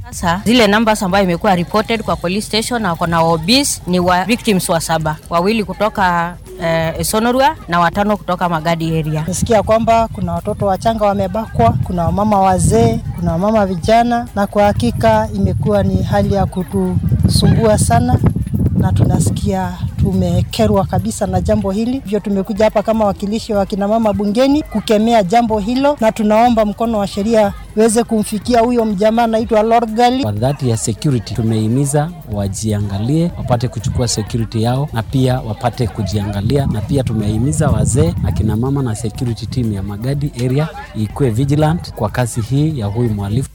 Sasa zile numbers ambayo imekuwa reported kwa police station na wako na OBs ni wa victims wa saba, wawili kutoka eh, Esonorua na watano kutoka Magadi area. Nasikia kwamba kuna watoto wachanga wamebakwa, kuna wamama wazee, kuna wamama vijana, na kwa hakika imekuwa ni hali ya kutusumbua sana, na tunasikia tumekerwa kabisa na jambo hili. Hivyo tumekuja hapa kama wakilishi wa kina mama bungeni kukemea jambo hilo, na tunaomba mkono wa sheria uweze kumfikia huyo mjamaa anaitwa Lorgali. Kwa dhati ya security tumehimiza wajiangalie, wapate kuchukua security yao na pia wapate kujiangalia, na pia tumehimiza wazee, akina mama na security team ya Magadi area ikuwe vigilant kwa kazi hii ya huyu mhalifu.